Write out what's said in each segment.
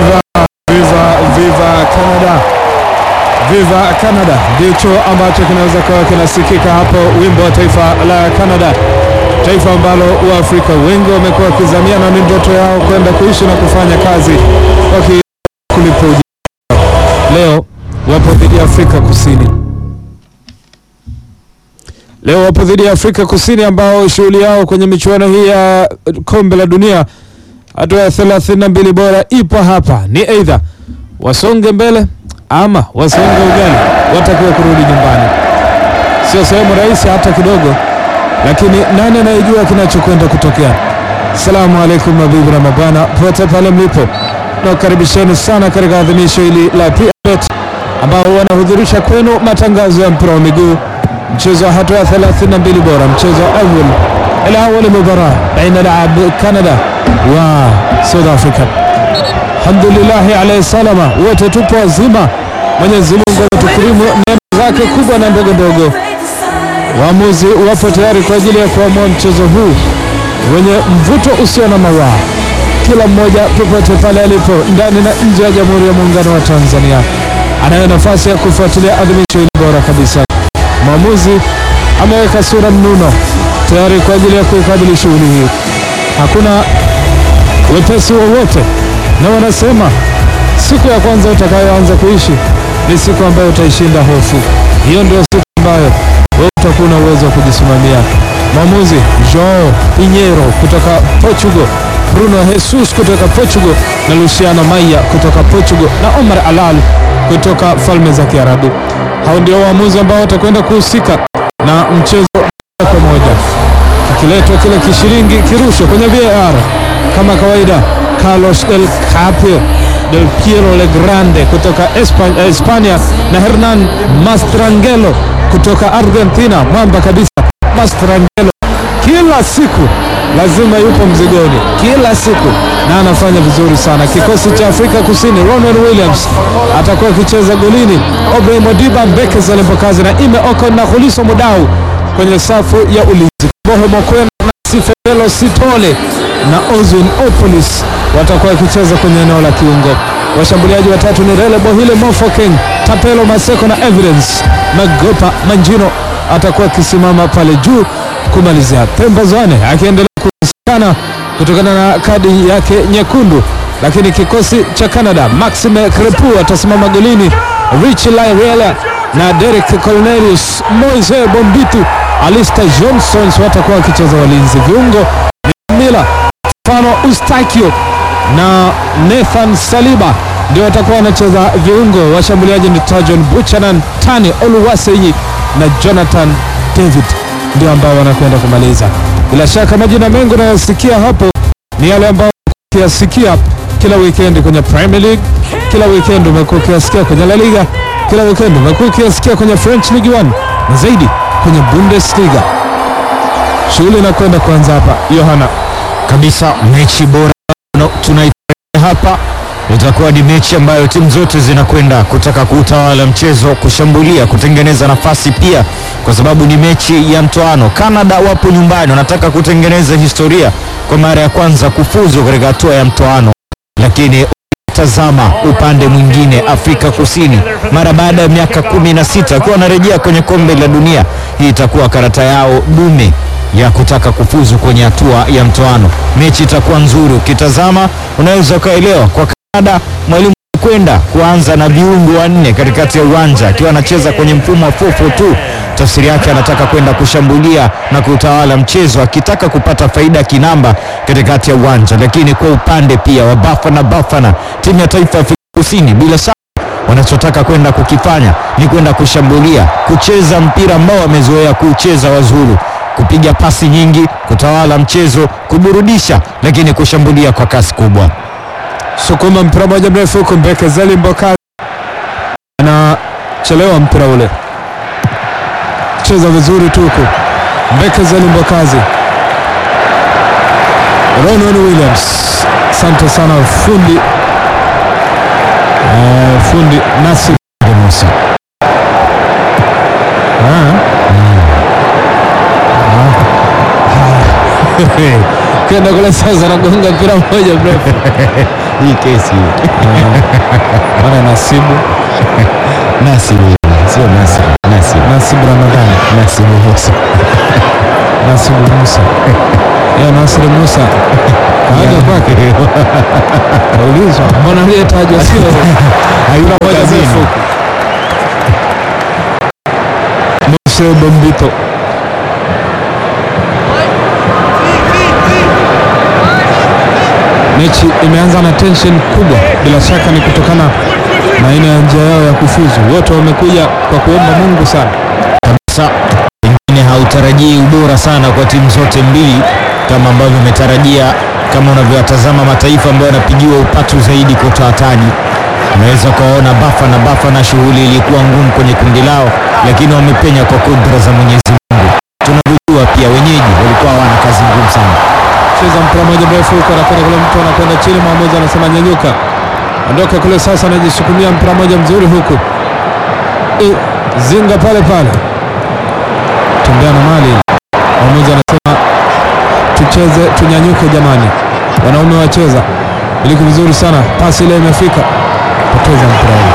Viva, viva, viva Canada, viva Canada ndicho ambacho kinaweza kuwa kinasikika hapo, wimbo wa taifa la Canada, taifa ambalo Waafrika wengi wamekuwa wakizamia na ni ndoto yao kwenda kuishi na kufanya kazi wakikulipa ujira. Leo wapo dhidi ya Afrika Kusini. Leo wapo dhidi ya Afrika Kusini ambao shughuli yao kwenye michuano hii ya kombe la dunia hatua ya 32 bora ipo hapa, ni aidha wasonge mbele ama wasonge ugali, watakiwa kurudi nyumbani. Sio sehemu rahisi hata kidogo, lakini nani anayejua kinachokwenda kutokea? Assalamu alaikum mabibi na mabwana, pote pale mlipo, nakukaribisheni sana katika adhimisho hili la PBet ambao wanahudhurisha kwenu matangazo ya mpira wa miguu, mchezo wa hatua ya 32 bora, mchezo wa awal alawali mubara baina laab Canada wa South Africa. Alhamdulillahi alayhi salama, wote tupo wazima. Mwenyezi Mungu ametukirimu neema zake kubwa na ndogo ndogo. Waamuzi wapo tayari kwa ajili ya kuamua mchezo huu wenye mvuto usio na mawaa, kila mmoja popote pale alipo ndani na nje ya Jamhuri ya Muungano wa Tanzania anayo nafasi ya kufuatilia adhimisho hili bora kabisa. Mwamuzi ameweka sura mnuno tayari kwa ajili ya kuikabili shughuli hii. Hakuna wepesi wowote, na wanasema siku ya kwanza utakayoanza kuishi ni siku ambayo utaishinda hofu. Hiyo ndio siku ambayo wewe utakuwa na uwezo wa kujisimamia. Mwamuzi Joao Pinheiro kutoka Portugal, Bruno Jesus kutoka Portugal na Luciano Maia kutoka Portugal na Omar Alal kutoka Falme za Kiarabu. Hao ndio waamuzi ambao watakwenda kuhusika na mchezo moja kwa moja. Kikiletwa kile kishiringi kirushwe kwenye VAR kama kawaida. Carlos del Capio del Piero Legrande kutoka Espa- Hispania na Hernan Mastrangelo kutoka Argentina, mwamba kabisa Mastrangelo kila siku lazima yupo mzigoni kila siku na anafanya vizuri sana. Kikosi cha Afrika Kusini, Ronwen Williams atakuwa akicheza golini, Obrahim Modiba, Mbekes Alembokazi na Ime Oko na Khuliso Mudau kwenye safu ya ulinzi. Bohe Mokwena na Sifelo Sitole na Ozwin Opolis watakuwa wakicheza kwenye eneo la kiungo. Washambuliaji watatu ni Rele Bohile Mofokeng, Tapelo Maseko na Evidence Magopa Manjino atakuwa akisimama pale juu kumalizia. Pemba Zwane akiendelea kukosekana kutokana na kadi yake nyekundu, lakini kikosi cha Canada Maxime Crepu atasimama golini, Rich Lairela na Derek Cornelius, Moise Bombitu, Alistair Johnson watakuwa wakicheza walinzi. Viungo ni Mila Fano Ustakio na Nathan Saliba ndio watakuwa wanacheza viungo. Washambuliaji ni Tajon Buchanan, Tani Oluwaseyi na Jonathan David ndio ambao wanakwenda kumaliza. Bila shaka majina mengi unayosikia hapo ni yale ambayo ukiyasikia kila weekend kwenye Premier League, kila weekend umekuwa ukiyasikia kwenye La Liga, kila weekend umekuwa ukiyasikia kwenye French League 1 na zaidi kwenye Bundesliga. Shughuli inakwenda kuanza hapa, Yohana. kabisa mechi bora no, tunaita hapa itakuwa ni mechi ambayo timu zote zinakwenda kutaka kuutawala mchezo, kushambulia, kutengeneza nafasi pia, kwa sababu ni mechi ya mtoano. Canada wapo nyumbani, wanataka kutengeneza historia kwa mara ya kwanza kufuzu katika hatua ya mtoano, lakini tazama upande mwingine, Afrika Kusini mara baada ya miaka kumi na sita akiwa wanarejea kwenye kombe la dunia, hii itakuwa karata yao dume ya kutaka kufuzu kwenye hatua ya mtoano. Mechi itakuwa nzuri, ukitazama unaweza ukaelewa. Kwa Canada mwalimu kwenda kuanza na viungo wanne katikati ya uwanja akiwa anacheza kwenye mfumo wa 442 tafsiri yake anataka kwenda kushambulia na kutawala mchezo akitaka kupata faida kinamba katikati ya uwanja. Lakini kwa upande pia wa Bafana Bafana, timu ya taifa ya Afrika Kusini, bila shaka wanachotaka kwenda kukifanya ni kwenda kushambulia, kucheza mpira ambao wamezoea kucheza Wazulu, kupiga pasi nyingi, kutawala mchezo, kuburudisha, lakini kushambulia kwa kasi kubwa. sukuma mpira moja mrefu huku Mbeke Zeli Mbokazi anachelewa mpira ule, cheza vizuri tu huku Mbeke Zeli Mbokazi. Ronan Williams, asante sana fundi eh, fundi Nasir Musa. Ah. Ah. Haya. kenda kule sasa, anagonga mpira mmoja mrefu Hii kesi mana nasibu Nasibu, sio Nasib, Nasib, nasibu Ramadhani Nasibu Musa. nasibu Musa ya Nasri Musa kaja kwake kaulizwa, mbona aliyetajwa sio Hayupo moja kazini. mrefu Mose Bombito mechi imeanza na tension kubwa, bila shaka ni kutokana na aina ya njia yao ya kufuzu. Wote wamekuja kwa kuomba Mungu sana. kabisa. Pengine hautarajii ubora sana kwa timu zote mbili kama ambavyo umetarajia, kama unavyowatazama mataifa ambayo yanapigiwa upatu zaidi kwa utoataji. Unaweza ukawaona Bafa na Bafa na shughuli ilikuwa ngumu kwenye kundi lao, lakini wamepenya kwa kudra za Mwenyezi Mungu. Tunavyojua pia wenyeji walikuwa hawana kazi ngumu sana. Cheza mpira moja mrefu huko, anakwenda kule, mtu anakwenda chini, mwamuzi anasema nyanyuka, ondoka kule. Sasa anajisukumia mpira moja mzuri huku, e, zinga pale pale, tembea na mali. Mwamuzi anasema tucheze, tunyanyuke jamani, wanaume wacheza, iliki vizuri sana, pasi ile imefika, poteza mpira ule.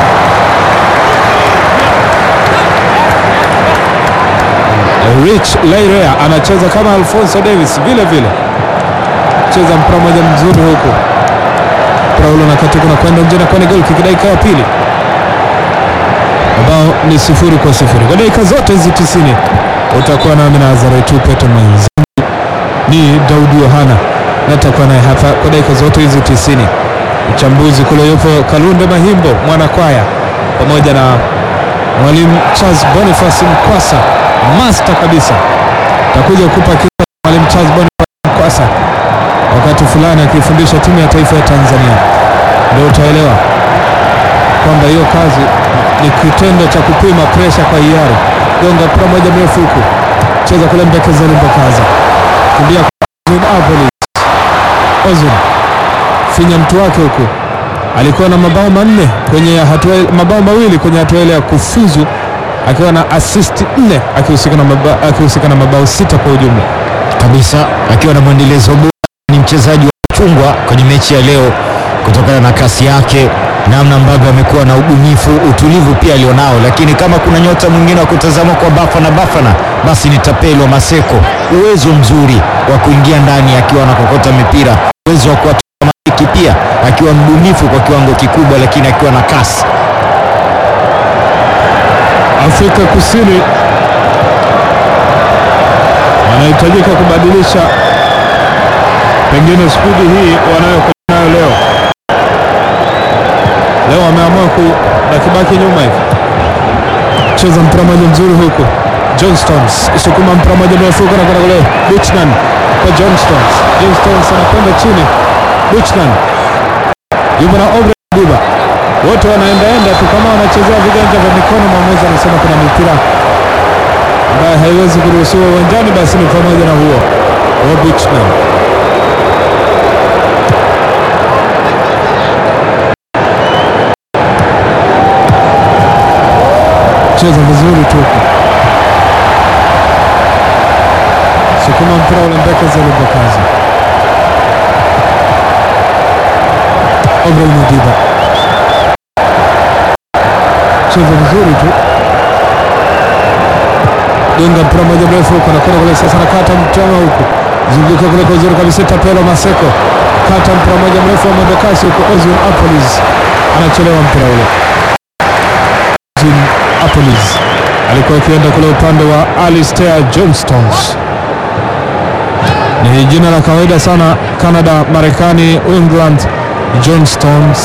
Rich Lairea anacheza kama Alfonso Davis vile vile cheza mpira moja mzuri huku, mpira ule unakatika na kwenda nje na kwani goli kick, dakika ya pili, ambao ni sifuri kwa sifuri kwa dakika zote hizi tisini. Utakuwa nami na Azaraitu Pete mwenzangu ni Daudi Yohana, natakuwa naye hapa kwa dakika zote hizi tisini. Mchambuzi kule yupo Kalunde Mahimbo mwanakwaya, pamoja na mwalimu Charles Boniface Mkwasa, master kabisa, takuja kupa kisa mwalimu Charles Boniface Mkwasa wakati fulani akifundisha timu ya taifa ya Tanzania, ndio utaelewa kwamba hiyo kazi ni kitendo cha kupima presha kwa hiari. Gonga mpira moja mrefu huku, cheza kule Mbekezeli Mbakaza, kimbia kwa Ozun Apolis. Ozun finya mtu wake huku, alikuwa na mabao manne kwenye hatua, mabao mawili kwenye hatua ile ya kufuzu, akiwa na assist nne, akihusika na mabao, akihusika na mabao sita kwa ujumla. kabisa akiwa na mwendelezo bora. Ni mchezaji wa kuchungwa kwenye mechi ya leo kutokana na kasi yake, namna ambavyo amekuwa na ubunifu, utulivu pia alionao. Lakini kama kuna nyota mwingine wa kutazama kwa Bafana Bafana, basi ni Tapelo Maseko. Uwezo mzuri wa kuingia ndani akiwa anakokota mipira, uwezo wa kuwatoa mariki pia akiwa mbunifu kwa kiwango kikubwa, lakini akiwa na kasi. Afrika Kusini wanahitajika kubadilisha pengine spidi hii wanayokwenda nayo leo. Leo wameamua ku na kibaki nyuma hivi, cheza mpira moja mzuri huku Johnstones sukuma mpira moja mrefu huko na kwenda kule Buchnan kwa Johnstones. Johnstones anakwenda chini, Buchnan yupo na Obre Diba, wote wanaendaenda tu kama wanachezea viganja vya mikono. Mwamuzi anasema kuna mipira ambayo haiwezi kuruhusiwa uwanjani, basi ni pamoja na huo wa Buchnan. Cheza vizuri tu, sukuma mpira ule mbeke zelebokazi Obrahim Diba, cheza vizuri tu gonga mpira moja mrefu huko, nakwenda kule sasa, nakata mtama huku, zunguka kule kwa uzuri kabisa, Tapelo Maseko kata mpira moja mrefu wa mwendokasi huko, Ozil Apolis anachelewa mpira ule. Ozil Apolis alikuwa akienda kule upande wa Alistair Johnstones, ni jina la kawaida sana Canada, Marekani, England. Johnstones,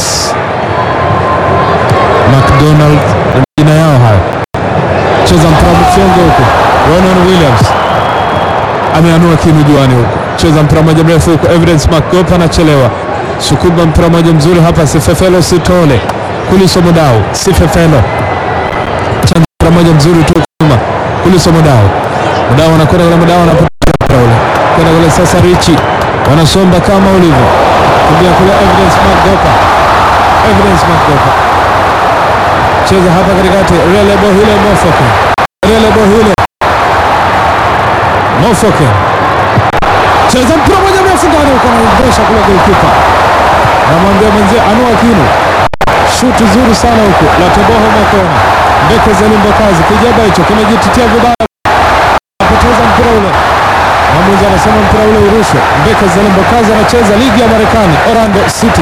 McDonald, jina yao hayo cheza mpira mfyongo huko. Ronan Williams ameanua kinu juani huko, cheza mpira moja mrefu huko. Evidence Makopa anachelewa, sukuma mpira moja mzuri hapa. Sifefelo Sitole Kuliso Mudau, Sifefelo chanja mpira moja mzuri tu kuma Kuliso Mudau, Mudau anakwenda kule, Mudau anapoteza mpira ule kwenda kule. Sasa Richi wanasomba kama ulivyo kimbia kule. Evidence Makopa, Evidence Makopa cheza hapa katikati, Relebo hile Mofoke, Relebo hile Mofoke, cheza cheza mpira moja mrefu ndani huko, anaondosha kule golikipa, anamwambia mwenzie anua kinu, shuti zuri sana huko la Teboho Makona Mbeke Zalimbo kazi kijaba hicho kimejititia vibaya, apoteza mpira ule. Mwamuzi anasema mpira ule urushwe. Mbeke Zalimbo kazi anacheza ligi ya Marekani, Orlando City.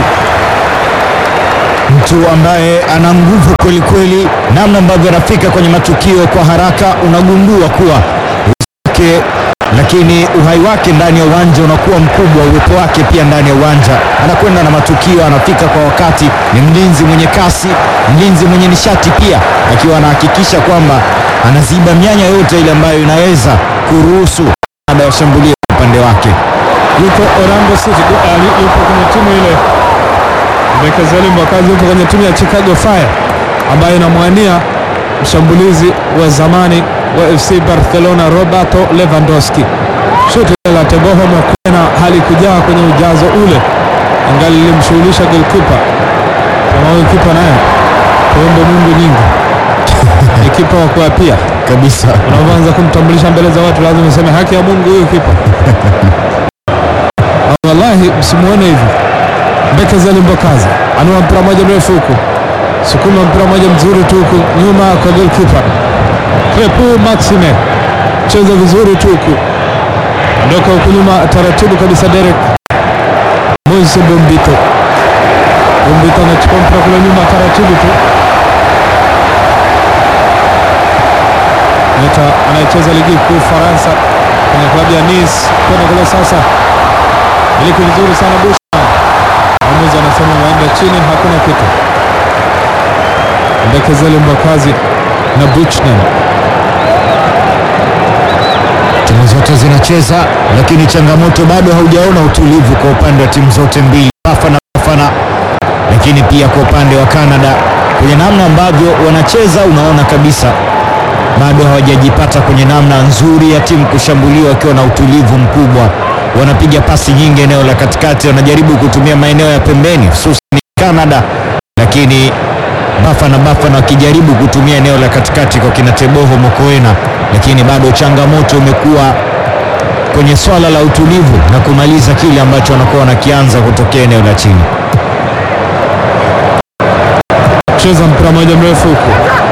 mtu ambaye ana nguvu kweli kweli, namna ambavyo anafika kwenye matukio kwa haraka, unagundua kuwa uwezo wake, lakini uhai wake ndani ya uwanja unakuwa mkubwa, uwepo wake pia ndani ya uwanja, anakwenda na matukio, anafika kwa wakati, ni mlinzi mwenye kasi, mlinzi mwenye nishati pia, akiwa anahakikisha kwamba anaziba mianya yote ile ambayo inaweza kuruhusu ada washambulia upande wake. Yuko Orlando City, ali- yupo kwenye timu ile. Mbeke Zalimbo kazi yupo kwenye timu ya Chicago Fire ambayo inamwania mshambulizi wa zamani wa FC Barcelona Roberto Lewandowski. Shuti la Teboho Mokwena halikujaa kwenye ujazo ule, angali lilimshughulisha golkipa kama huyu kipa naye tuombe Mungu nyingi ni kipa wa kuapia. Kabisa. Unapoanza kumtambulisha mbele za watu lazima useme haki ya Mungu huyu kipa. Ah, Wallahi msimuone hivi. Mbeke Zalimbo kazi anua mpira moja mrefu huku, sukuma mpira moja mzuri tu huku nyuma kwa goalkeeper Crepu Maxime, cheza vizuri tu huku, ondoka huku nyuma taratibu kabisa. Derek Moise Bombito, Bombito anachukua mpira kule nyuma taratibu tu nyota anayecheza ligi kuu Faransa kwenye klabu ya Nice kwenda kule sasa, iliki vizuri sana Bushman. Mwamuzi anasema waende chini, hakuna kitu. Mbekezeli Mbakazi na Buchnan Timu zote zinacheza, lakini changamoto bado haujaona utulivu kwa upande wa timu zote mbili, Bafana Bafana, lakini pia kwa upande wa Canada kwenye namna ambavyo wanacheza, unaona kabisa bado hawajajipata kwenye namna nzuri ya timu kushambuliwa wakiwa na utulivu mkubwa. Wanapiga pasi nyingi eneo la katikati, wanajaribu kutumia maeneo ya pembeni, hususan Canada, lakini Bafana Bafana wakijaribu kutumia eneo la katikati kwa kina Teboho Mokoena, lakini bado changamoto imekuwa kwenye swala la utulivu na kumaliza kile ambacho wanakuwa wanakianza kutokea eneo la chini. cheza mpira moja mrefu huku,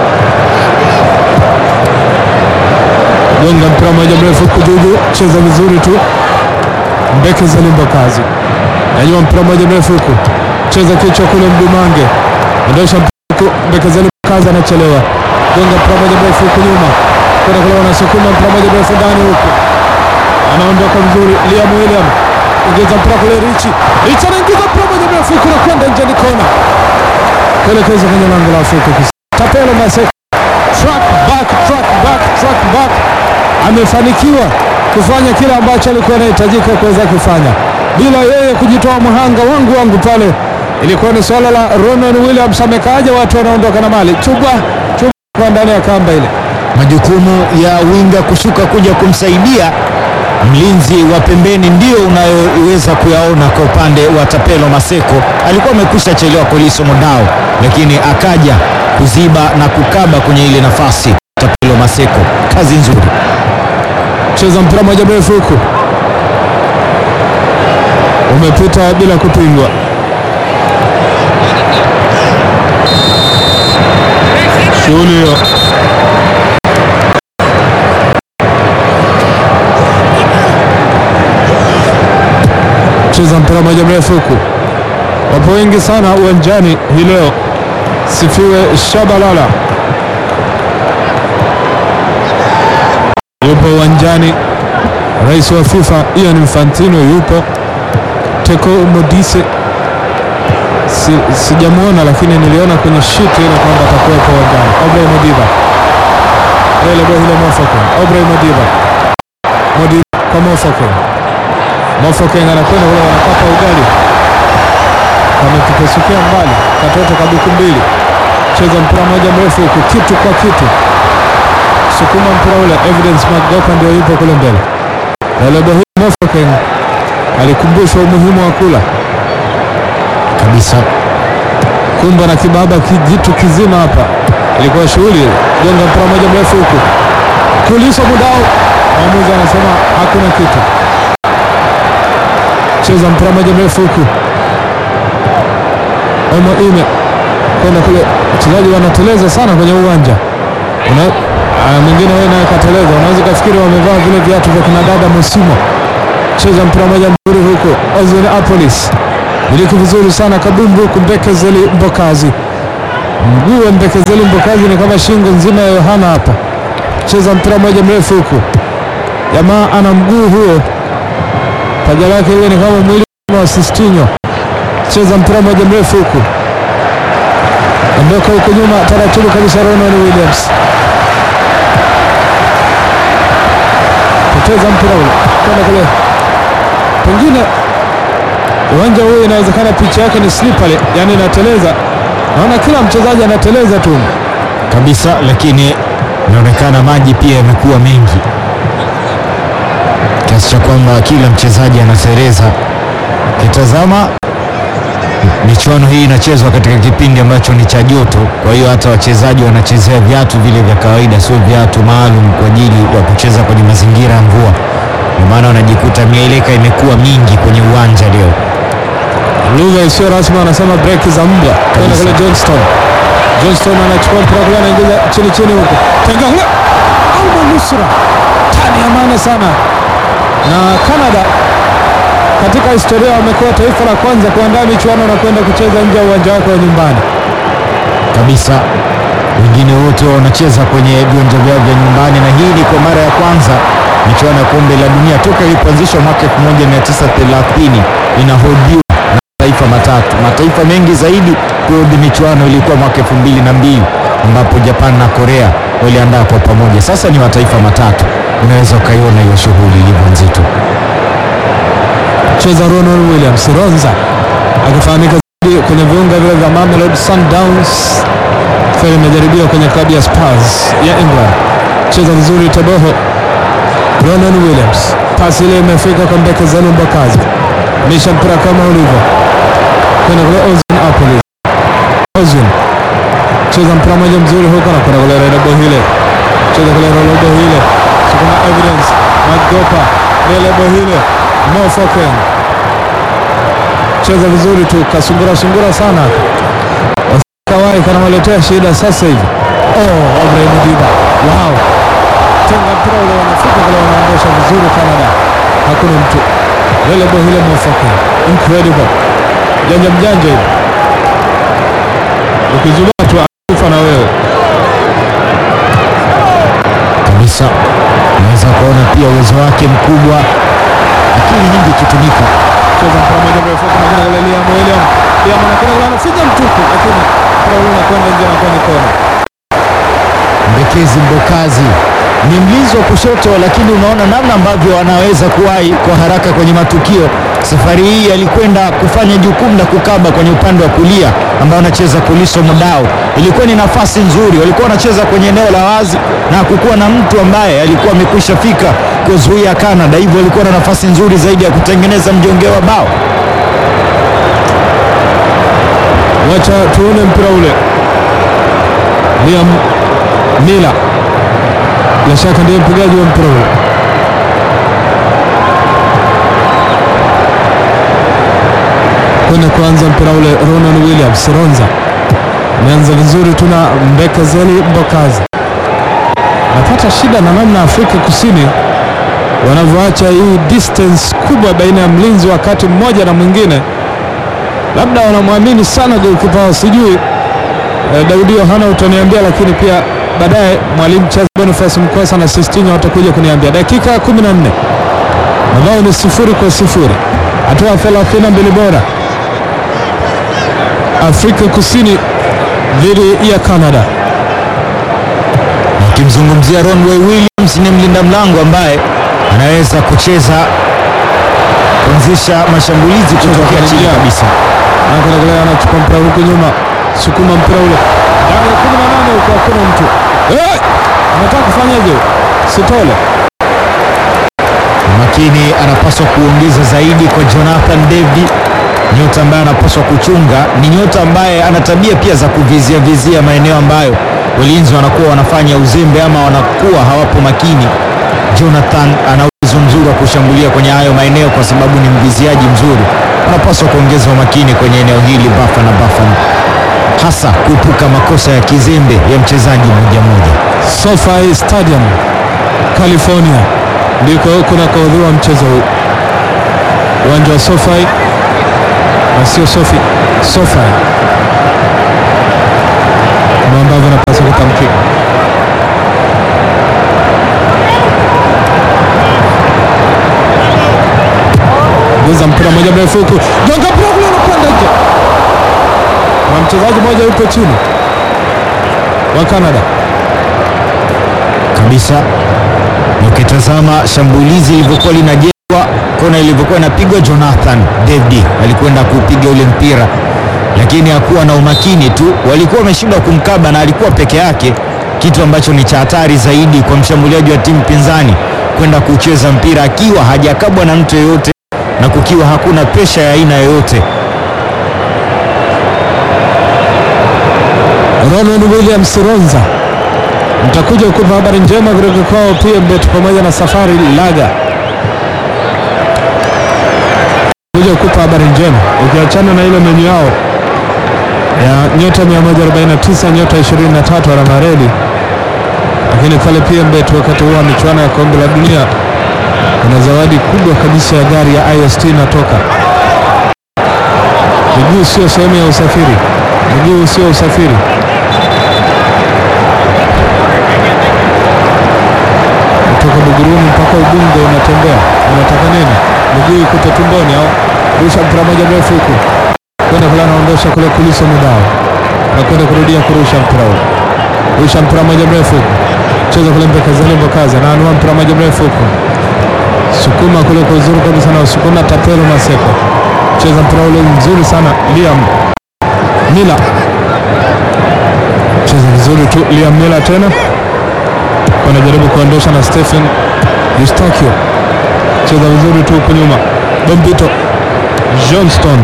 gonga mpira moja mrefu huku juju, cheza vizuri tu. Mbeke Zalimbo kazi nanyua mpira moja mrefu huku, cheza kichwa kule, Mdumange ondosha mpira huku, Mbeke Zalimbo kazi anachelewa, gonga mpira moja mrefu huku nyuma, kwenda kule, wanasukuma mpira moja mrefu ndani huku, anaondoka vizuri. Liam William ongeza mpira kule, Richi Richi anaingiza mpira moja mrefu huku na kwenda nje, ni kona kuelekeza kwenye lango la Afrika Kusini. Tapelo Maseko track back, track back, track back, amefanikiwa kufanya kile ambacho alikuwa anahitajika kuweza kufanya bila yeye kujitoa mhanga. Wangu wangu pale ilikuwa ni swala la Ronan Williams, amekaaja watu wanaondoka na mali chubwa chubwa kwa ndani ya kamba ile. Majukumu ya winga kushuka kuja kumsaidia mlinzi wa pembeni ndio unayoweza kuyaona kwa upande wa Tapelo Maseko. Alikuwa amekwisha chelewa Koliso Modao, lakini akaja kuziba na kukaba kwenye ile nafasi. Tapelo Maseko, kazi nzuri. cheza mpira moja mrefu huku umepita bila kupingwa. Shughuli hiyo cheza mpira moja mrefu huku, wapo wengi sana uwanjani hii leo. Sifiwe Shabalala yupo uwanjani. Rais wa FIFA Ian Infantino yupo. Teko Modise si, sijamwona lakini niliona kwenye sheet ile kwamba atakuwepo uwanjani. Obrey Modiba ile bohile Mofokeng, Obrey Modiba Modiba kwa Mofokeng, Mofokeng anakwenda kule, wanakapa ugali, kametupesukia mbali, katoto kabuku mbili, cheza mpira moja mrefu huku, kitu kwa kitu sukuma mpira ule, Evidence Magopa ndio yupo kule mbele. Lelebo hii Mofokeng alikumbushwa umuhimu wa kula Kabisa. kumba na kibaba kijitu kizima hapa, ilikuwa shughuli ile. Gonga mpira moja mrefu huku, kulisha mudao, mwamuzi anasema hakuna kitu. cheza mpira moja mrefu huku Omo ime kwenda kule, wachezaji wanateleza sana kwenye uwanja. Una aya, mwingine wewe naye kateleza, unaweza ukafikiri wamevaa vile viatu vya kina dada Mosimo. Cheza mpira moja mzuri huko Ozil Apolis, miliki vizuri sana kabumbu huku Mbekezeli Mbokazi, mguu wa Mbekezeli Mbokazi ni kama shingo nzima ya Yohana hapa. Cheza mpira moja mrefu huku, jamaa ana mguu huo, paja lake ile ni kama mwili wa Sistinho. Cheza mpira moja mrefu huku ondoka huko nyuma taratibu kabisa. Ronan Williams poteza mpira ule kwenda kule, pengine uwanja huu inawezekana picha yake ni slippery, yani inateleza. Naona kila mchezaji anateleza tu kabisa, lakini inaonekana maji pia yamekuwa mengi kiasi cha kwamba kila mchezaji anatereza. Kitazama michuano hii inachezwa katika kipindi ambacho ni cha joto, kwa hiyo hata wachezaji wanachezea viatu vile vya kawaida, sio viatu maalum kwa ajili ya kucheza kwenye mazingira ya mvua. Ndio maana wanajikuta mieleka imekuwa mingi kwenye uwanja leo. lugha isiyo rasmi wanasema break za mbwa kwenda kule. Johnston Johnston anachukua mpira kule, anaingiza chini chini huko, tenga kule, Alma Nusra tani ya maana sana na Canada katika historia wamekuwa taifa la kwanza kuandaa michuano na kwenda kucheza nje ya uwanja wake wa nyumbani kabisa. Wengine wote wanacheza kwenye viwanja vyao vya nyumbani, na hii ni kwa mara ya kwanza michuano ya kombe la dunia toka ilipoanzishwa mwaka 1930 inahodhiwa na mataifa matatu. Mataifa mengi zaidi kuhodhi michuano ilikuwa mwaka 2002 ambapo Japan na Korea waliandaa kwa pamoja. Sasa ni mataifa matatu, unaweza ukaiona hiyo shughuli ilivyo nzito. cheza Ronald Williams Ronza akifahamika zaidi kwenye viunga vile vya Mamelodi Sundowns, feli imejaribiwa kwenye klabu ya Spurs ya England. Cheza vizuri Teboho. Ronald Williams, pasi ile imefika kwa Mbekezeli Mbokazi, misha mpira kama ulivyo kwenda kule Ozil Apolis. Ozil cheza mpira moja mzuri huko na kwenda kule Robo hile, cheza kule Robo hile, kuna evidence Magopa Robo hile Mofoken cheza vizuri tu, kasungura sungura sana kawai kanamaletea shida sasa hivi. Oh, Ibrahim Diba, wow, tenga mpira ule, wanafika kule, wanaondosha vizuri Canada, hakuna mtu Lelebo hile Mofoken, incredible, janja mjanja hivi, ukizubaa tu akufa na wewe kabisa. Unaweza kuona pia uwezo wake mkubwa, akili nyingi ikitumika. cheza mpira moja mrefu kuna kuna kule Liam William Liam anakwenda kule anafinya mtupu, lakini mpira ule unakwenda nje na kwenda kona. Mbekezi Mbokazi ni mlinzi wa kushoto, lakini unaona namna ambavyo anaweza kuwahi kwa haraka kwenye matukio. Safari hii alikwenda kufanya jukumu la kukaba kwenye upande wa kulia ambao anacheza Kuliso Mudau. Ilikuwa ni nafasi nzuri, walikuwa wanacheza kwenye eneo la wazi na hakukuwa na mtu ambaye alikuwa amekwisha fika kuzuia Canada, hivyo walikuwa na nafasi nzuri zaidi ya kutengeneza mjongeo wa bao. Wacha tuone mpira ule. Liam Mila bila shaka ndiye mpigaji wa mpira ule. Kwenda kuanza mpira ule, Ronan Williams Ronza ameanza vizuri tu na Mbekezeli Mbokazi. Napata shida na namna Afrika Kusini wanavyoacha hii distance kubwa baina ya mlinzi wakati mmoja na mwingine labda wanamwamini sana golikipa wao, sijui eh, Daudi Yohana utaniambia, lakini pia baadaye mwalimu Charles Boniface Mkosa na Sistinho watakuja kuniambia. Dakika ya 14 mabao ni sifuri kwa sifuri, hatua 32 bora, Afrika Kusini dhidi ya Canada. Ukimzungumzia Ronway Williams ni mlinda mlango ambaye anaweza kucheza kuanzisha mashambulizi kutokea chini kuingia. kabisa. Anakwenda kule, anachukua mpira huku nyuma, sukuma mpira ule ndani ya 18 huko, hakuna mtu Eh! anataka kufanyaje? Sitole Makini anapaswa kuongeza zaidi kwa Jonathan David, nyota ambaye anapaswa kuchunga. Ni nyota ambaye ana tabia pia za kuvizia vizia maeneo ambayo walinzi wanakuwa wanafanya uzembe ama wanakuwa hawapo makini. Jonathan ana uwezo uwezo mzuri wa kushambulia kwenye hayo maeneo, kwa sababu ni mviziaji mzuri. Wanapaswa kuongeza umakini kwenye eneo hili Bafana Bafana, hasa kuepuka makosa ya kizembe ya mchezaji mmoja mmoja. SoFi Stadium California ndiko kunakohudhuriwa mchezo huu, uwanja wa SoFi na sio Sofi, SoFi kama ambavyo napaswa kutamkika. Guza mpira moja mrefu huku, gonga mpira kule unakwenda nje, na mchezaji mmoja yupo chini wa Canada kabisa. Ukitazama shambulizi lilivyokuwa linajengwa, kona ilivyokuwa inapigwa, Jonathan David alikwenda kupiga ule mpira, lakini hakuwa na umakini tu, walikuwa wameshindwa kumkaba na alikuwa peke yake, kitu ambacho ni cha hatari zaidi kwa mshambuliaji wa timu pinzani kwenda kucheza mpira akiwa hajakabwa na mtu yeyote na kukiwa hakuna presha ya aina yoyote. Ronald Williams Ronza, mtakuja kupa habari njema kutoka kwao PMbet pamoja na Safari Laga, kuja kupa habari njema, ukiachana na ile menyu yao ya nyota 149 nyota 23 alama reli, lakini pale PMbet wakati huo wa michuano ya kombe la dunia kuna zawadi kubwa kabisa ya gari ya IST inatoka. Miguu sio sehemu ya usafiri, miguu sio usafiri. kutoka Buguruni mpaka Ubungo unatembea, unataka nini? Miguu ikupe tumboni au rusha mpira moja mrefu huku kwenda kule, anaondosha kule kuliso mudao na kwenda kurudia kurusha mpira huko, rusha mpira moja mrefu huku, cheza kule Mbekazeli Mbokaza na anua mpira moja mrefu huku, sukuma kule kwa uzuri kabisa na sukuma Tapelo Maseko, cheza mpira ule mzuri sana Liam Mila, cheza vizuri tu Liam Mila tena wanajaribu kuondosha na Stephen Eustachio, cheza vizuri tu huku nyuma. Bombito Johnston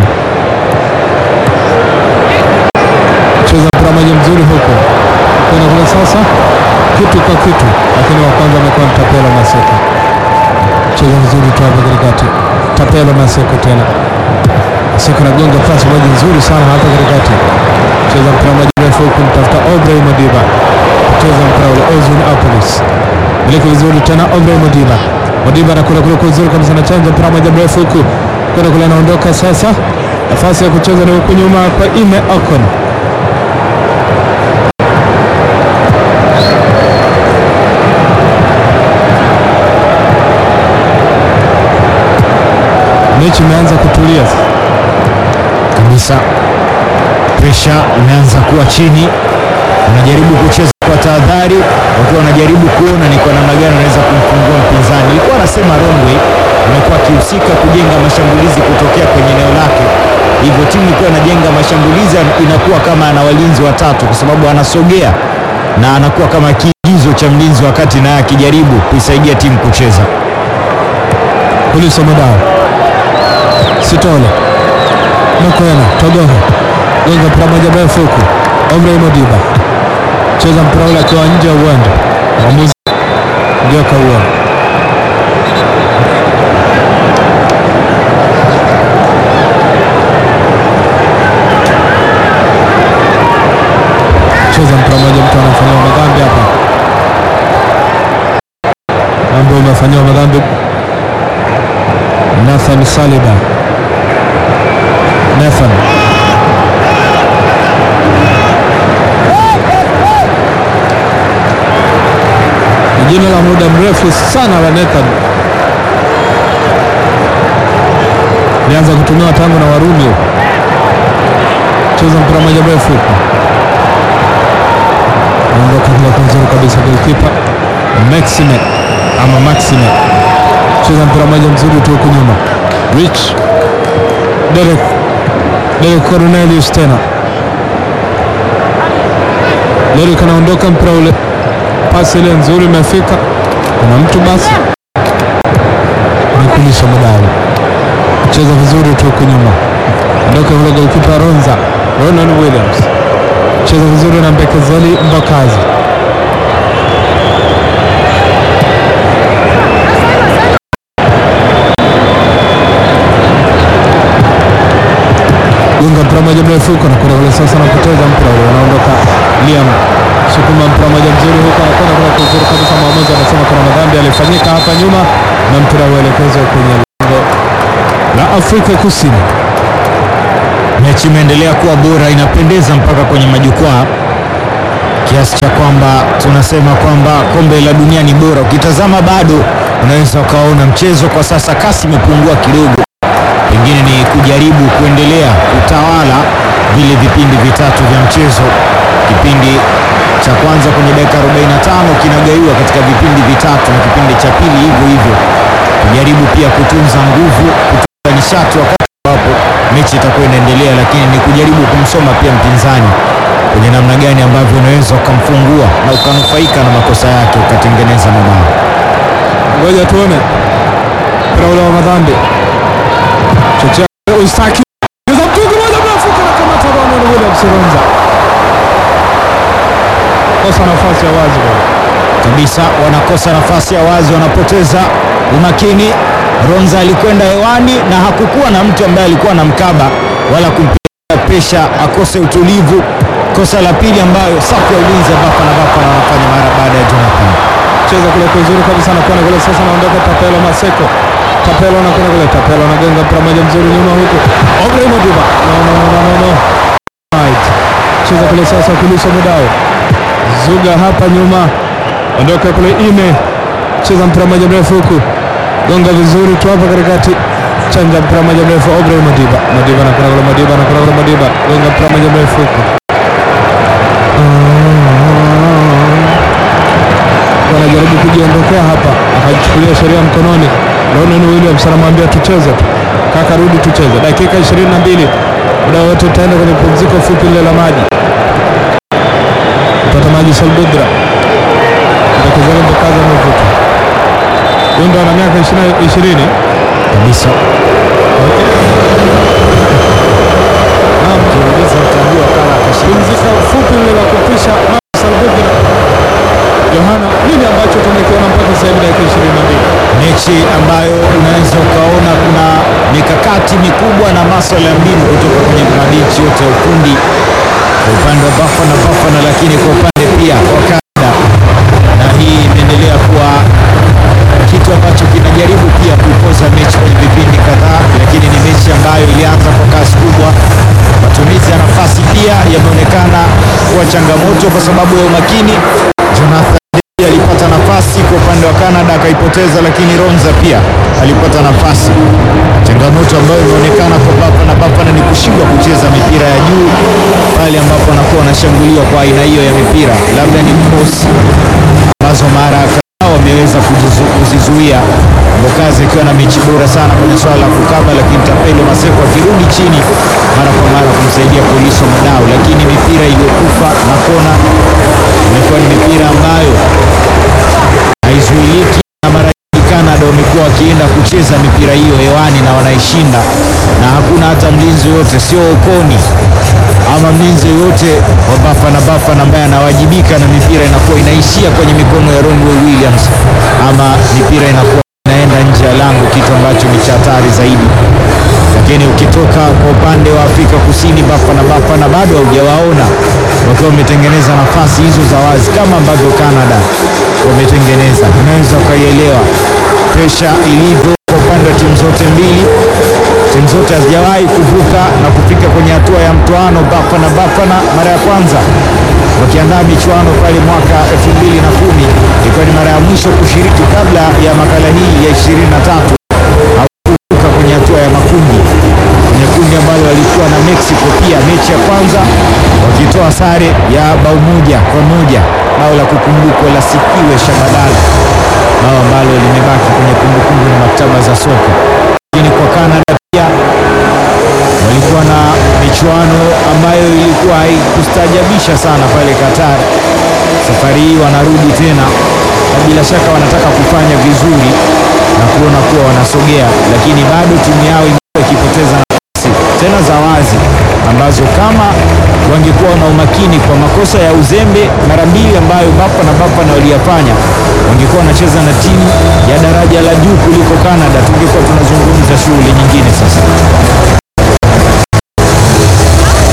cheza mpira moja mzuri huku kwenda kule, sasa kitu kwa kitu, lakini wa kwanza amekuwa ni Tapelo Maseko, cheza vizuri tu hapa katikati. Tapelo Maseko tena, Maseko nagonga pasi moja nzuri sana hapa katikati, cheza mpira moja mrefu huku, mtafuta Aubrey Modiba cheza mpira ule Ozun Apolis miliki vizuri tena Obrey Modiba Modiba anakula kule kwa uzuri kabisa na chanja mpira moja mrefu huku kwenda kule anaondoka sasa nafasi ya kucheza ni huku nyuma kwa Ime Ocon mechi imeanza kutulia kabisa, presha imeanza kuwa chini, wanajaribu kucheza kwa tahadhari, wakiwa wanajaribu kuona ni kwa namna gani wanaweza kumfungua mpinzani. Ilikuwa anasema Romway amekuwa akihusika kujenga mashambulizi kutokea kwenye eneo lake, hivyo timu ilikuwa inajenga mashambulizi, inakuwa kama ana walinzi watatu, kwa sababu anasogea na anakuwa kama kiigizo cha mlinzi wakati naye akijaribu kuisaidia timu kucheza. Kuliso Mudao Sitole Makwena Togoho gonga mpira moja mrefu huku Omrey Modiba cheza mpira ule akiwa nje ya uwanja, mwamuzi ndio kauona. Cheza mpira moja, mtu anafanyiwa madhambi hapa, ambayo umefanyiwa madhambi Nathan Saliba. Nathan ni jina la muda mrefu sana la Nathan, lianza kutumiwa tangu na Warumi. Cheza mpira moja mrefu huko, ondoka kule kwa nzuri kabisa, golikipa Maxime ama Maxime cheza mpira moja mzuri tu huku nyuma. Rich Derek Derek Cornelius tena Derek anaondoka, mpira ule, pasi ile nzuri imefika, kuna mtu basi nikulisha Mudau, cheza vizuri tu huku nyuma, ondoka kule, golikipa Ronza Ronan Williams, cheza vizuri na Mbekezeli Mbakazi moja mrefu huko anakwenda kule sasa, anapoteza mpira ule, anaondoka Liam sukuma mpira moja mzuri huko, anakwenda kule kuzuri kabisa. Mwamuzi anasema kuna madhambi yalifanyika hapa nyuma, na mpira uelekezwa kwenye lango la Afrika Kusini. Mechi imeendelea kuwa bora, inapendeza mpaka kwenye majukwaa kiasi cha kwamba tunasema kwamba kombe la dunia ni bora. Ukitazama bado unaweza ukaona mchezo kwa sasa kasi imepungua kidogo, pengine ni kujaribu kuendelea kutawala vile vipindi vitatu vya mchezo. Kipindi cha kwanza kwenye dakika 45 kinagaiwa katika vipindi vitatu na kipindi cha pili hivyo hivyo, kujaribu pia kutunza nguvu, kutunza nishati wakati ambapo mechi itakuwa inaendelea, lakini ni kujaribu kumsoma pia mpinzani kwenye namna gani ambavyo unaweza ukamfungua na ukanufaika na makosa yake ukatengeneza mabao. Ngoja tuone mpira ule wa madhambi. Chochea Ustaki Yuza mtungi moja mrefu kana kamata Ronald Williams Ronza. Kosa nafasi ya wazi bwana. kabisa wanakosa nafasi ya wazi, wanapoteza umakini. Ronza alikwenda hewani na hakukuwa na mtu ambaye alikuwa na mkaba wala kumpiga pesha akose utulivu. Kosa la pili ambayo safu ya ulinzi ya Bafana Bafana wanafanya mara baada ya Jonathan Cheza kule kwa uzuri kabisa anakwenda kule sasa anaondoka Tapelo Maseko. Tapelo anakwenda kule Tapelo anagonga mpira moja mzuri nyuma huko. Obrey Modiba. No no no no no. Right. Cheza kule sasa kulisha Mudao. Zuga hapa nyuma. Ondoka kule ine. Cheza mpira moja mrefu huku. Gonga vizuri tu hapa katikati. Chanja mpira moja mrefu Obrey Modiba. Modiba anakwenda kule Modiba anakwenda kule Modiba. Gonga mpira moja mrefu huku. wanajaribu kujiondokea hapa, akachukulia sheria mkononi. Ronan Williams anamwambia tucheze tu kaka, rudi tucheze. Dakika 22 muda wote utaenda kwenye pumziko fupi lile la maji, kupata maji Salbudra ndokezani mbokaza mavuta Yundo ana miaka 20 ishirini. kabisa. Naam, Ukiuliza utajua kama atashinda. pumzika fupi lile la kupisha maji Salbudra. Yohana, nini ambacho tumekiona mpaka sasa hivi dakika 22? mechi ambayo unaweza ukaona kuna mikakati mikubwa na masuala ya mbinu kutoka kwenye mabenchi yote ya ufundi kwa upande wa Bafana Bafana, lakini kwa upande pia wa Canada, na hii imeendelea kuwa kitu ambacho kinajaribu pia kuipoza mechi kwenye vipindi kadhaa, lakini ni mechi ambayo ilianza kwa kasi kubwa. Matumizi ya nafasi pia yameonekana kuwa changamoto kwa sababu ya umakini. Jonathan David alipata nafasi kwa upande wa Canada akaipoteza, lakini Ronza pia alipata nafasi. Changamoto ambayo imeonekana kwa Bafana Bafana ni kushindwa kucheza mipira ya juu pale ambapo anakuwa anashambuliwa kwa aina hiyo ya mipira, labda ni cross ambazo mara kadhaa wameweza kujizu- kuzizuia. Mbokazi akiwa na mechi bora sana kwenye swala la kukaba, lakini Tapelo Maseko akirudi chini mara kwa mara kumsaidia Poliso Madao, lakini mipira iliyokufa na kona imekuwa ni mipira ambayo haizuiliki na mara nyingi Canada wamekuwa wakienda kucheza mipira hiyo hewani na wanaishinda, na hakuna hata mlinzi yoyote, sio Okoni ama mlinzi yoyote wa Bafana Bafana ambaye anawajibika na mipira inakuwa inaishia kwenye mikono ya Ronwen Williams ama mipira inakuwa inaenda nje ya lango, kitu ambacho ni cha hatari zaidi. Lakini ukitoka kwa upande wa Afrika Kusini, Bafana Bafana bado haujawaona wakiwa wametengeneza nafasi hizo za wazi kama ambavyo Canada wametengeneza. Unaweza ukaielewa presha ilivyo kwa upande wa timu zote mbili. Timu zote hazijawahi kuvuka na kufika kwenye hatua ya mtoano. Bafana Bafana mara ya kwanza wakiandaa michuano pale mwaka 2010 ilikuwa ni mara ya mwisho kushiriki kabla ya makala hii ya 23 hawakuvuka kwenye hatua ya makundi kwenye kundi ambalo walikuwa na Mexico pia mechi ya kwanza wakitoa sare ya bao moja kwa moja, bao la kukumbukwa la Sikiwe Shabadala, bao ambalo limebaki kwenye kumbukumbu na maktaba za soka. Lakini kwa Canada pia walikuwa na michuano ambayo ilikuwa haikustaajabisha sana pale Qatar. Safari hii wanarudi tena na bila shaka wanataka kufanya vizuri na kuona kuwa wanasogea, lakini bado timu yao imekuwa ikipoteza nafasi tena za wazi ambazo kama wangekuwa na umakini kwa makosa ya uzembe mara mbili ambayo Bafana Bafana waliyafanya, wangekuwa wanacheza na timu ya daraja la juu kuliko Canada, tungekuwa tunazungumza shughuli nyingine sasa.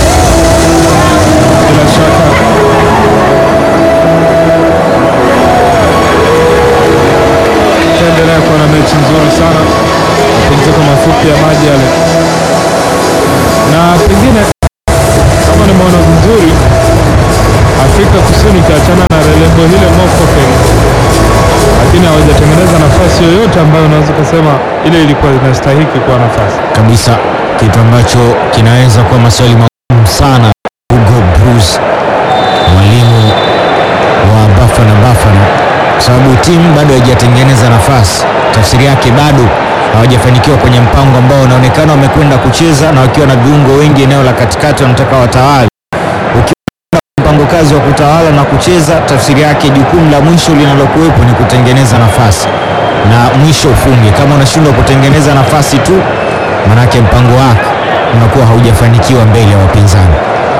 Bohile Mofokeng, lakini hawajatengeneza nafasi yoyote ambayo unaweza kusema ile ilikuwa inastahiki kuwa nafasi. kabisa, kitu ambacho kinaweza kuwa maswali magumu sana. Hugo Bruce, mwalimu wa Bafana Bafana, kwa sababu timu bado haijatengeneza nafasi. Tafsiri yake bado hawajafanikiwa kwenye mpango ambao unaonekana wamekwenda kucheza na wakiwa na viungo wengi eneo la katikati, wanataka watawale. Ukiwa na mpango kazi wa kutawala na kucheza, tafsiri yake jukumu la mwisho linalokuwepo ni kutengeneza nafasi na mwisho ufunge. Kama unashindwa kutengeneza nafasi tu, manake mpango wako unakuwa haujafanikiwa mbele ya wapinzani.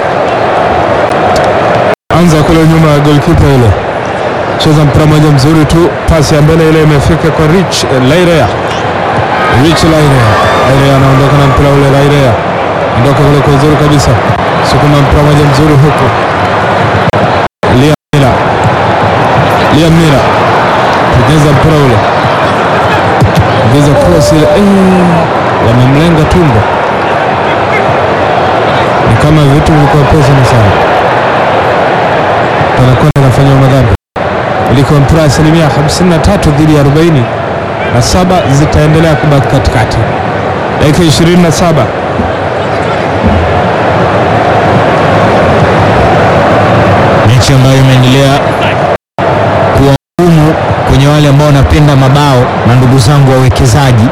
Anza kule nyuma ya goalkeeper ile, cheza mpira moja mzuri tu, pasi ya mbele ile imefika kwa Rich eh, Lairea. Rich Lairea, Lairea anaondoka na mpira ule, Lairea ondoka kule kwa uzuri kabisa, sukuma mpira moja mzuri huku, Liam Miller, Liam Miller pigeza mpira ule, pigeza cross ile, eh, wamemlenga tumbo, ni kama vitu vilikuwa pesa sana anakwenda anafanya madhambi kuliko mpira asilimia 53 dhidi ya 40 na saba zitaendelea kubaki katikati. Dakika 27 mechi ambayo imeendelea kuwa ngumu kwenye wale ambao wanapenda mabao na ndugu zangu wawekezaji.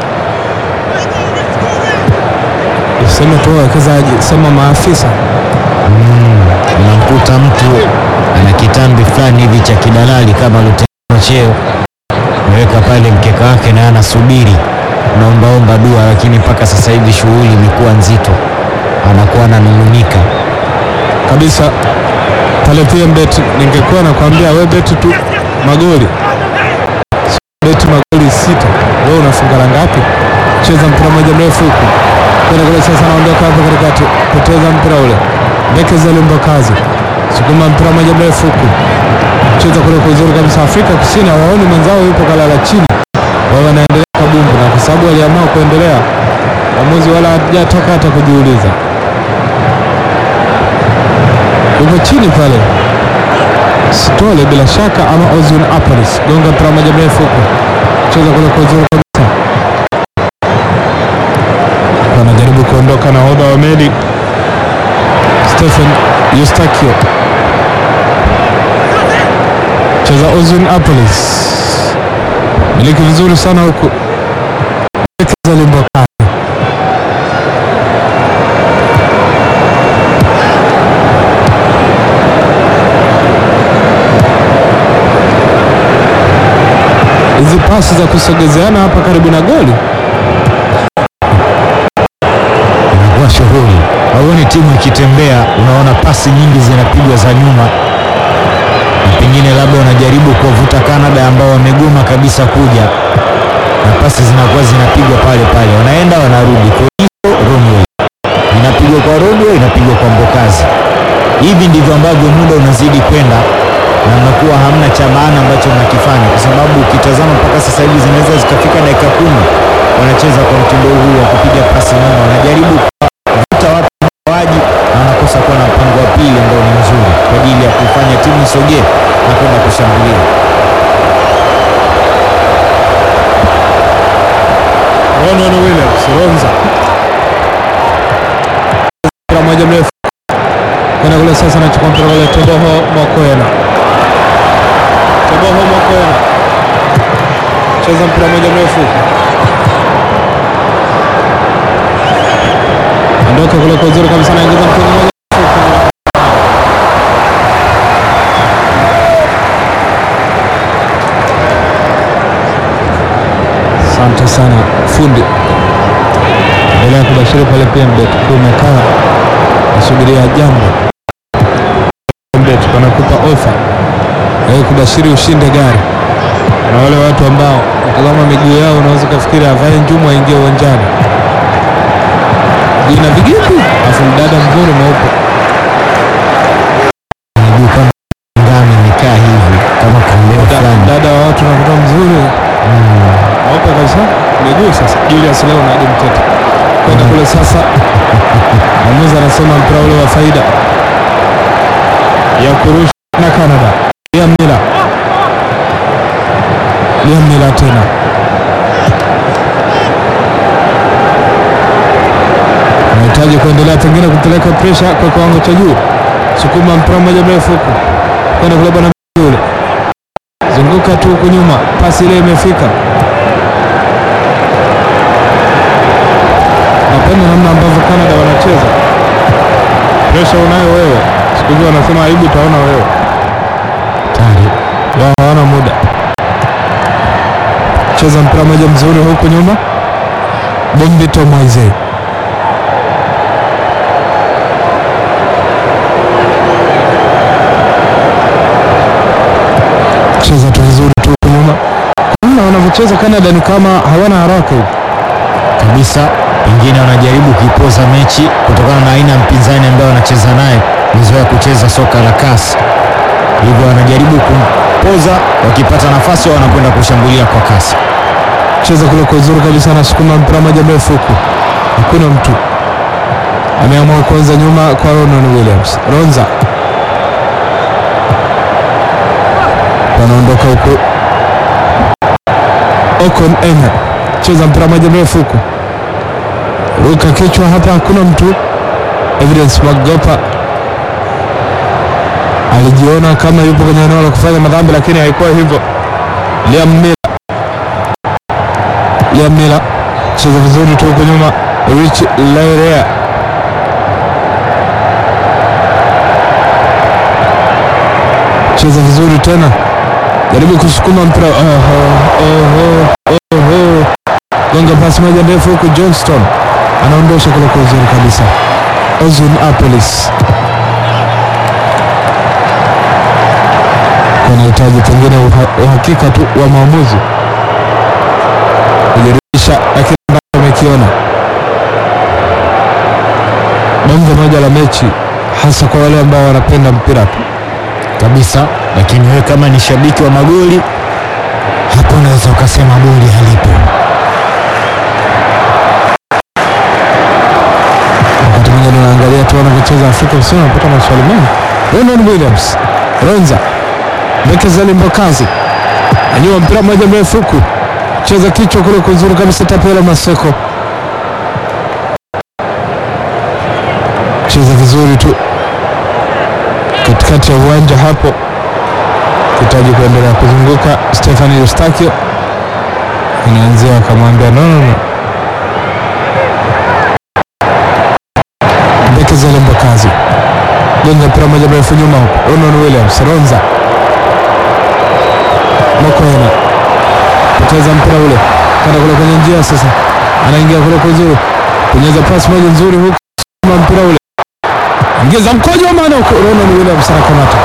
sema tu wawekezaji, sema maafisa Unamkuta mtu ana kitambi fulani hivi cha kidalali kama luteno cheo, ameweka pale mkeka wake na anasubiri, naombaomba dua, lakini mpaka sasa hivi shughuli imekuwa nzito, anakuwa ananung'unika. kabisa pale PMBet. Ningekuwa nakwambia we beti tu magoli, beti magoli sita, wewe unafunga la ngapi? Cheza mpira moja mrefu huku kwenda kule, sasa anaondoka hapo katikati, poteza mpira ule, Bekeza Lumbakazi, sukuma mpira moja mrefu huku, cheza kule kwa uzuri kabisa. Afrika Kusini hawaoni mwenzao yupo kalala chini, wao wanaendelea kabumbu, na kwa sababu waliamua kuendelea, mwamuzi wala hajatoka hata kujiuliza yupo chini pale Stole bila shaka ama Ozun Apolis gonga mpira moja mrefu huko, cheza kule kwa uzuri kabisa, wanajaribu kuondoka na hodha wa meli Stephen Eustachio, cheza Ozun Apolis, miliki vizuri sana huku Ekeza Limbokani hizi pasi za kusogezeana hapa karibu na goli Inakuwa shughuli, hauoni timu ikitembea, unaona pasi nyingi zinapigwa za nyuma, na pengine labda wanajaribu kuwavuta Canada ambao wamegoma kabisa kuja, na pasi zinakuwa zinapigwa pale pale, wanaenda wanarudi, Koliso Romway inapigwa kwa Romway, inapigwa kwa Mbokazi. Hivi ndivyo ambavyo muda unazidi kwenda na mnakuwa hamna cha maana ambacho mnakifanya, kwa sababu ukitazama mpaka sasa hivi zinaweza zikafika dakika kumi wanacheza kwa mtindo huu wa kupiga pasi nyuma, wanajaribu kuvuta watu waji na wanakosa kuwa na mpango wa pili ambao ni mzuri kwa ajili ya kuifanya timu isogee na kwenda kushambulia. Ronwen Williams Ronza mpira moja mrefu kwenda kule sasa, anachukua mpira kule Toboho Mokoena, Toboho Mokoena cheza mpira moja mrefu ondoka kule kwa uzuri kabisa, anaingiza mpira moja mrefu. Asante sana fundi, endelea kubashiri pale PMBet kuwa umekaa nasubiria jambo. PMBet wanakupa ofa ya kubashiri ushinde gari, na wale watu ambao utazama miguu yao unaweza ukafikiri avae njumu aingie uwanjani, ina vigipi, afu mdada mzuri mweupe Miguu kama ngano imekaa hivi kama kambeo Da- fulani. dada wa watu nakuta mzuri mweupe kabisa miguu. Sasa Julius leo na Adi Mtete kwenda kule sasa, mwamuzi anasema mpira ule wa faida ya kurusha na Canada. Liam Miller Liam Miller tena anahitaji kuendelea pengine kupeleka presha kwa kiwango cha juu, sukuma mpira mmoja mrefu huku kwenda kule bwana yule, zunguka tu huku nyuma, pasi ile imefika. Napenda namna ambavyo Canada wanacheza, presha unayo wewe, siku hizi wanasema aibu utaona wewe, tayari wao hawana muda. Cheza mpira mmoja mzuri huku nyuma, Bombito Moise cheza tu vizuri tu huku nyuma. Namna wanavyocheza Canada ni kama hawana haraka hivi. kabisa, pengine wanajaribu kuipoza mechi kutokana na aina ya mpinzani ambaye wanacheza naye, mezoea kucheza soka la kasi, hivyo wanajaribu kumpoza, wakipata nafasi wao wanakwenda kushambulia kwa kasi. cheza kule kwa uzuri kabisa, anasukuma mpira moja mrefu huku, hakuna mtu ameamua kuanza nyuma kwa Ronan Williams. Ronza wanaondoka huku, Okon Ena cheza mpira moja mrefu huku, ruka kichwa hapa, hakuna mtu. Evidence Magopa alijiona kama yupo kwenye eneo la kufanya madhambi, lakini haikuwa hivyo. Liam Miller Liam Miller cheza vizuri tu huko nyuma. Rich Lairea cheza vizuri tena, jaribu kusukuma mpira. Oho, oho, oho. Gonga pasi moja ndefu huku, Johnston anaondosha kule kwa uzuri kabisa. Ozun Apolis wanahitaji pengine uha- uhakika tu wa maamuzi kujiridhisha na kile ambacho amekiona. Bonge moja la mechi, hasa kwa wale ambao wanapenda mpira tu. kabisa, lakini wewe kama ni shabiki wa magoli hapo unaweza ukasema goli halipo. Wakati mwingine unaangalia tu wanavyocheza Afrika Kusini, unapata maswali mengi. Ronan Williams, Ronza Bekezeli Mbokazi anyua mpira mmoja mrefu huku, cheza kichwa kule kuzuri kabisa. Tapela Maseko cheza vizuri tu katikati ya uwanja hapo, hitaji kuendelea kuzunguka. Stefani Eustakio inaanzia akamwambia no, no, no. Bekezele Mbokazi gonga mpira moja mrefu nyuma huko, Ronan Williams Ronza Mokoena poteza mpira ule, kada kule kwenye njia sasa, anaingia kule kwa uzuri, kunyeza pasi moja nzuri huko, kama mpira ule ingiza mkojo wa maana huko, Ronan Williams anakamata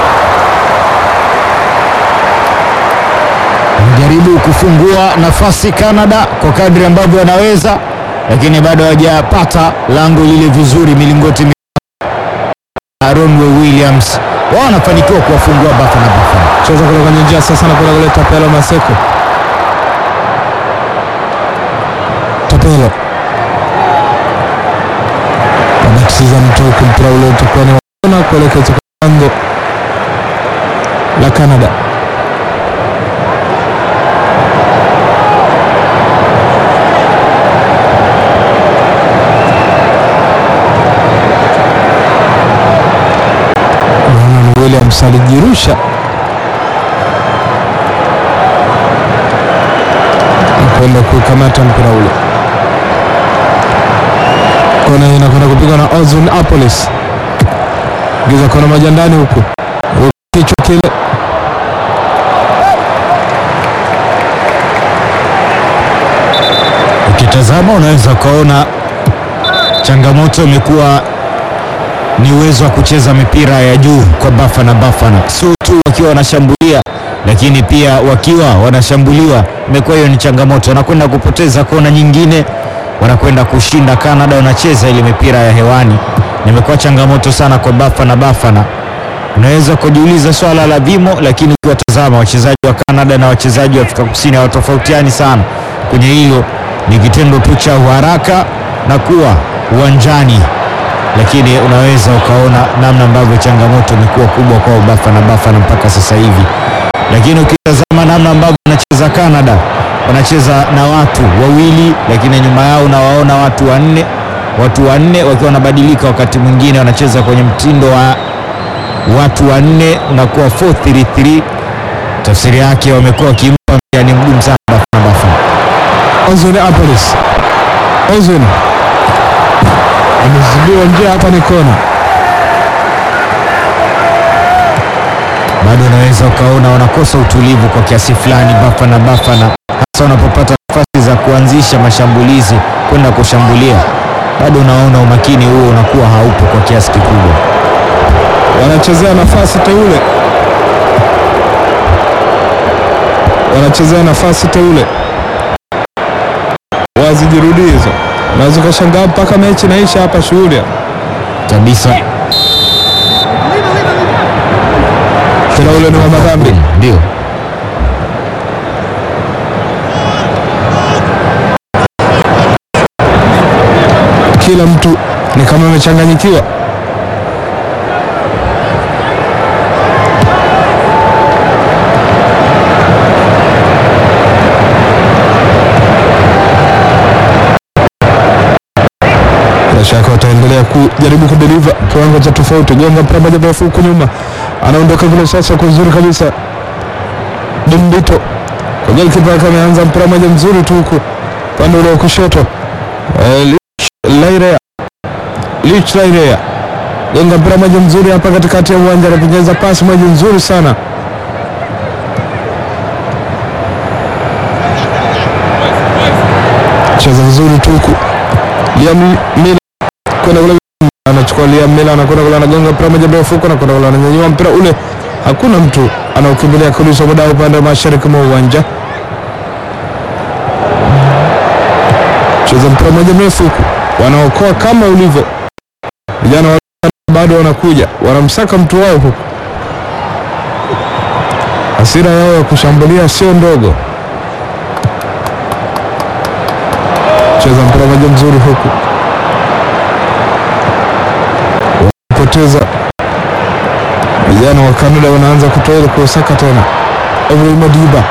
Wanajaribu kufungua nafasi Canada kwa kadri ambavyo wanaweza, lakini bado hawajapata lango lile vizuri. Milingoti mi- Ronwe Williams wao wanafanikiwa kuwafungua Bafana Bafana. cheza kule kwenye njia sasa, anakwenda kule Tapelo Maseko, Tapelo anatiza mtu huku, mpira ule utakuwa ni waona kuelekeza kwa lango la Canada. Ronan Williams alijirusha na kwenda kukamata mpira ule. Kona hii inakwenda kupigwa na Ozun Apolis, giza kona moja ndani huku, kichwa kile Ukitazama unaweza ukaona changamoto imekuwa ni uwezo wa kucheza mipira ya juu kwa Bafana Bafana, sio tu wakiwa wanashambulia, lakini pia wakiwa wanashambuliwa. Imekuwa hiyo ni changamoto, wanakwenda kupoteza kona nyingine, wanakwenda kushinda. Canada wanacheza ile mipira ya hewani, na imekuwa changamoto sana kwa Bafana Bafana. Unaweza kujiuliza swala la vimo, lakini ukiwatazama wachezaji wa Canada na wachezaji wa Afrika Kusini hawatofautiani sana kwenye hilo. Ni kitendo tu cha uharaka na kuwa uwanjani, lakini unaweza ukaona namna ambavyo changamoto imekuwa kubwa kwa Bafana Bafana mpaka sasa hivi, lakini ukitazama namna ambavyo wanacheza wanavyocheza Canada, wanacheza na watu wawili, lakini nyuma yao unawaona watu wanne, watu wanne wakiwa wanabadilika, wakati mwingine wanacheza kwenye mtindo wa watu wanne, unakuwa 433 tafsiri yake wamekuwa wakimpa mtihani mgumu sana Bafana Bafana. Ozone Apolis. Ozone amezidiwa njia hapa, ni kona. bado unaweza ukaona wanakosa utulivu kwa kiasi fulani Bafana Bafana, hasa wanapopata nafasi za kuanzisha mashambulizi kwenda kushambulia, bado unaona umakini huo unakuwa haupo kwa kiasi kikubwa. Wanachezea nafasi teule, wanachezea nafasi teule, wazijirudie hizo. Unaweza ukashangaa mpaka mechi naisha hapa, shughuli hapa. kabisa. Tena ule ni wa madhambi. Ndio Kila mtu ni kama amechanganyikiwa. Bila shaka wataendelea kujaribu kudeliver kiwango cha tofauti. Gonga mpira moja mrefu huku nyuma, anaondoka kule sasa kwa uzuri kabisa. Dumbito kwa golikipa wake ameanza mpira moja mzuri tu huku upande ule wa kushoto. Eh, Lich Lairea Lich Lairea gonga mpira moja mzuri hapa katikati ya uwanja, anapenyeza pasi moja nzuri sana. Cheza vizuri tu huku Liam Miller kwenda kule, anachukua Liam Miller anakwenda kule, anagonga mpira moja mrefu huko, anakwenda kule, ananyanyua mpira ule, hakuna mtu anaukimbilia kurusha muda upande wa mashariki mwa uwanja. Cheza mpira moja mrefu huku, wanaokoa kama ulivyo. Vijana wa bado wanakuja, wanamsaka mtu wao huku. Hasira yao ya kushambulia sio ndogo. Cheza mpira moja mzuri huku, wanapoteza. Vijana wa Kanada wanaanza kutoa ile kuosaka tena. Ibrahim Madiba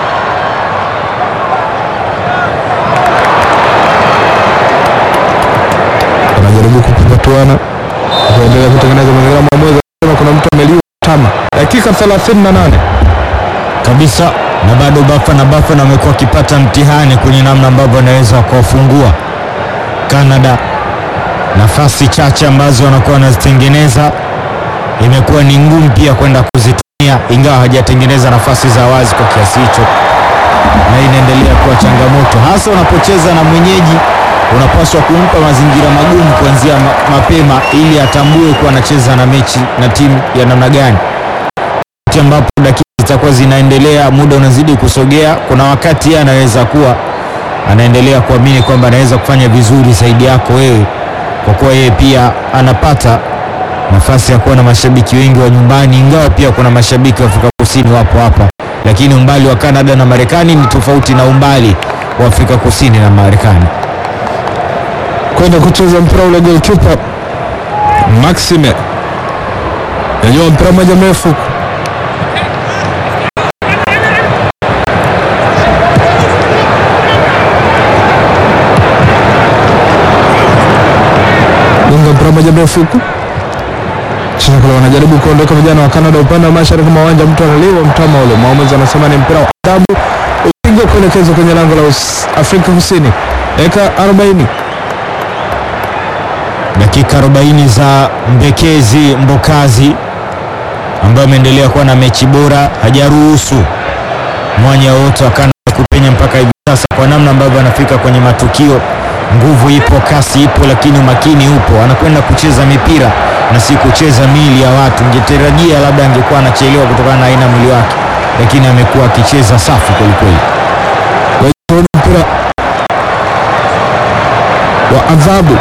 wanajaribu kupapatuana kuendelea kutengeneza mazingira. Mwamuzi anasema kuna mtu ameliwa tama. Dakika 38 kabisa, na bado Bafana Bafana wamekuwa wakipata mtihani kwenye namna ambavyo wanaweza wakawafungua Canada. Nafasi chache ambazo wanakuwa wanazitengeneza imekuwa ni ngumu pia kwenda kuzitumia, ingawa hawajatengeneza nafasi za wazi kwa kiasi hicho, na inaendelea kuwa changamoto, hasa unapocheza na mwenyeji. Unapaswa kumpa mazingira magumu kuanzia ma mapema, ili atambue kuwa anacheza na mechi na timu ya namna gani wakati ambapo dakika zitakuwa zinaendelea, muda unazidi kusogea, kuna wakati yeye anaweza kuwa anaendelea kuamini kwamba anaweza kufanya vizuri zaidi yako wewe, kwa kuwa yeye pia anapata nafasi ya kuwa na mashabiki wengi wa nyumbani, ingawa pia kuna mashabiki wa Afrika Kusini wapo hapa, lakini umbali wa Canada na Marekani ni tofauti na umbali wa Afrika Kusini na Marekani. kwenda kucheza mpira ule, goalkeeper Maxime yanyua mpira moja mrefu gonga mpira moja mrefu huku cheza kule, wanajaribu kuondoka vijana wa Canada upande wa mashariki mwa uwanja, mtu analiwa mtama ule, mwamuzi anasema ni mpira wa adhabu, upigwa kuelekezwa kwenye lango la Us- Afrika Kusini. Dakika 40 dakika 40 za Mbekezi Mbokazi ambaye ameendelea kuwa na mechi bora, hajaruhusu mwanya wote wa Canada kupenya mpaka hivi sasa, kwa namna ambavyo anafika kwenye matukio. Nguvu ipo, kasi ipo, lakini umakini upo. Anakwenda kucheza mipira na si kucheza mili ya watu. Ungetarajia labda angekuwa anachelewa kutokana na aina ya mwili wake, lakini amekuwa akicheza safi kwelikweli. Tuone mpira wa adhabu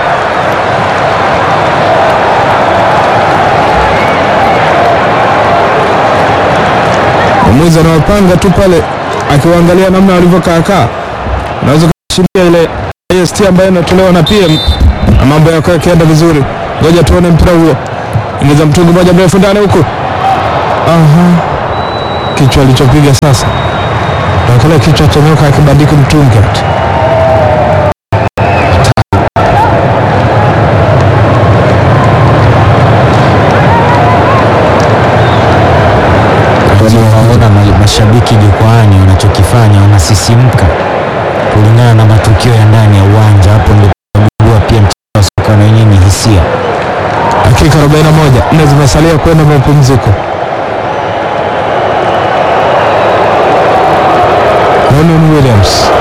mwamuzi anawapanga tu pale, akiwaangalia namna walivyokaakaa. Unaweza kushindia ile AST ambayo inatolewa na PM na mambo yako yakienda vizuri. Ngoja tuone mpira huo, ingiza mtungi moja mrefu ndani huko. Aha, kichwa alichopiga sasa kile kichwa cha nyoka akibandiki mtungi ati. Waona ma- mashabiki jukwaani wanachokifanya, wanasisimka kulingana na matukio ya ndani ya uwanja. Hapo ndio tunagundua pia mchezo wa soka na wenyewe ni hisia. Dakika 41 nne zimesalia kwenda mapumziko. Ronan Williams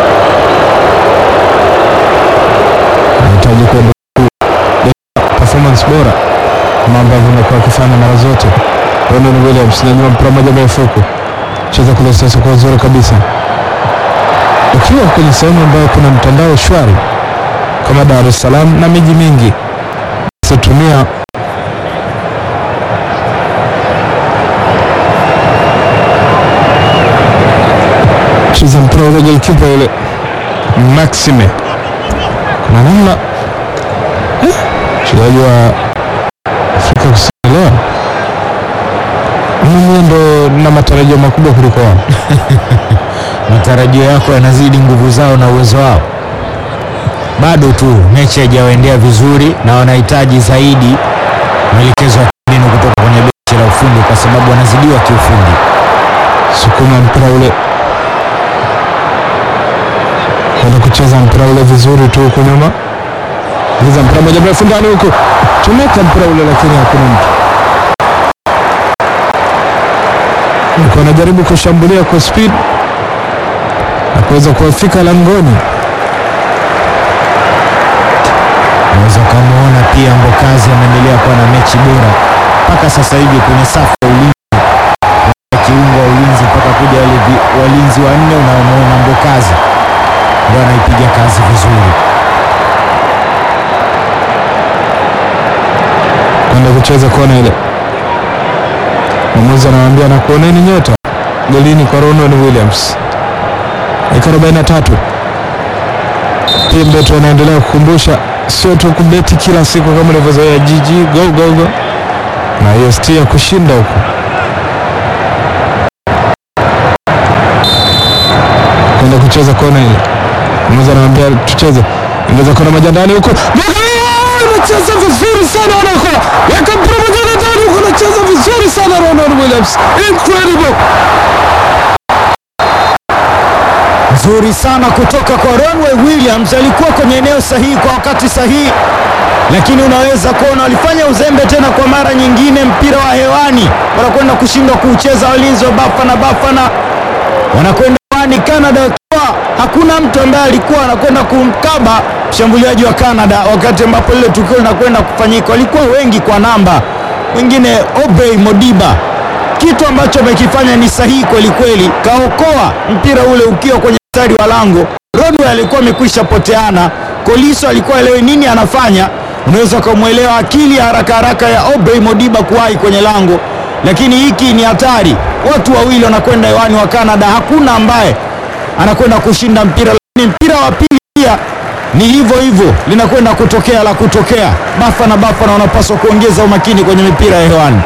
anahitaji kwenda ku- performance bora kama ambavyo amekuwa akifanya mara zote. Ronan Williams nanyua mpira moja mrefu huku cheza kule sasa kwa uzuri kabisa, ukiwa kwenye sehemu ambayo kuna mtandao shwari kama Dar es Salaam na miji mingi situmia cheza mpira ule golikipa yule Maxime, kuna namna eh, mchezaji wa Afrika Kusini leo mimi ndo na matarajio makubwa kuliko wao. Matarajio yako yanazidi nguvu zao na uwezo wao. Bado tu mechi haijawaendea vizuri na wanahitaji zaidi maelekezo ya mbinu kutoka kwenye benchi la ufundi, kwa sababu wanazidiwa kiufundi. sukuma mpira ule kwenda kucheza mpira ule vizuri tu huku nyuma, giza mpira moja mrefu ndani huku, chomeka mpira ule, lakini hakuna mtu alikuwa anajaribu kushambulia kwa speed na kuweza kuwafika langoni. Unaweza ukamwona pia Mbokazi anaendelea kuwa na mechi bora mpaka sasa hivi kwenye safu ya ulinzi, kuanzia kiungo wa ulinzi mpaka kuja wale vi- walinzi wanne unaomwona Mbokazi ndio anaipiga kazi vizuri. kwenda kucheza kona ile. Mwamuzi anamwambia na kuoneni nyota golini kwa Ronan Williams. Dakika 43. Pembetu anaendelea kukumbusha sio tu kubeti kila siku kama ulivyozoea jiji go go go na hiyo sti ya kushinda huko kwenda kucheza kona ile. Mwamuzi anamwambia tucheze, ingeza kona moja ndani huko anacheza vizuri sana wanaokola weka mpira moja ndani huko, anacheza vizuri sana Ronan Williams, incredible Nzuri sana kutoka kwa Ronwe Williams, alikuwa kwenye eneo sahihi kwa wakati sahihi, lakini unaweza kuona walifanya uzembe tena kwa mara nyingine. Mpira wa hewani wanakwenda kushindwa kuucheza walinzi wa Bafana. Bafana wanakwenda hewani, Canada wakiwa hakuna mtu ambaye alikuwa anakwenda kumkaba mshambuliaji wa Canada wakati ambapo lile tukio linakwenda kufanyika. Walikuwa wengi kwa namba, mwingine Obey Modiba kitu ambacho amekifanya ni sahihi kweli kweli, kaokoa mpira ule ukiwa kwenye mstari wa lango. Rodwell alikuwa amekwisha poteana, Koliso alikuwa elewi nini anafanya. Unaweza ukamwelewa akili ya haraka haraka ya Obey Modiba kuwahi kwenye lango, lakini hiki ni hatari. Watu wawili wanakwenda hewani wa Canada, hakuna ambaye anakwenda kushinda mpira, lakini mpira wa pili pia ni hivyo hivyo, linakwenda kutokea la kutokea. Bafana Bafana wanapaswa kuongeza umakini kwenye mipira ya hewani.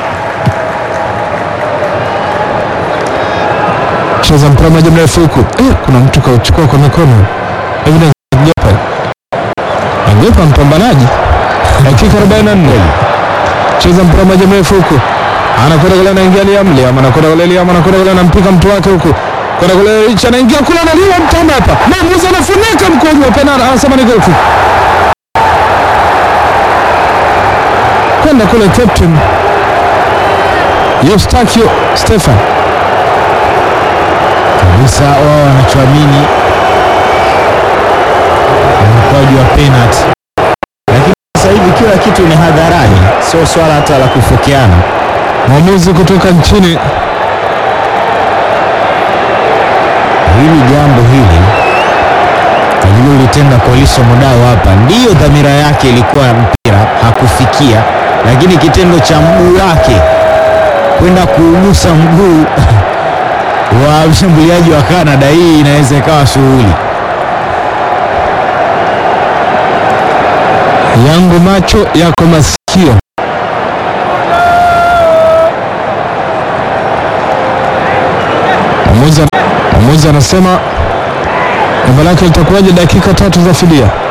cheza mpira moja mrefu huku eh, kuna mtu kauchukua kwa mikono evidence Gepa Gepa mpambanaji dakika 44 cheza mpira moja mrefu huku anakwenda kule anaingia Liam Liam anakwenda kule Liam anakwenda kule anampika mtu wake huku kwenda kule Rich anaingia kule analiwa mtamba hapa mwamuzi anafunika mkojo wa penalti anasema ni goal kick kwenda kule captain Eustachio Stefan kabisa wao wanachoamini ni mkwaju wa penalty, lakini sasa hivi kila kitu ni hadharani, sio swala hata la kufokeana. mwamuzi kutoka nchini Hili jambo hili alilolitenda Koliso Mudau hapa, ndiyo dhamira yake ilikuwa mpira hakufikia, lakini kitendo cha mguu wake kwenda kuugusa mguu wa mshambuliaji wa Canada, hii inaweza ikawa shughuli. yangu macho yako masikio. Mwamuzi Mwamuzi anasema jambo lake litakuwaje dakika tatu za fidia.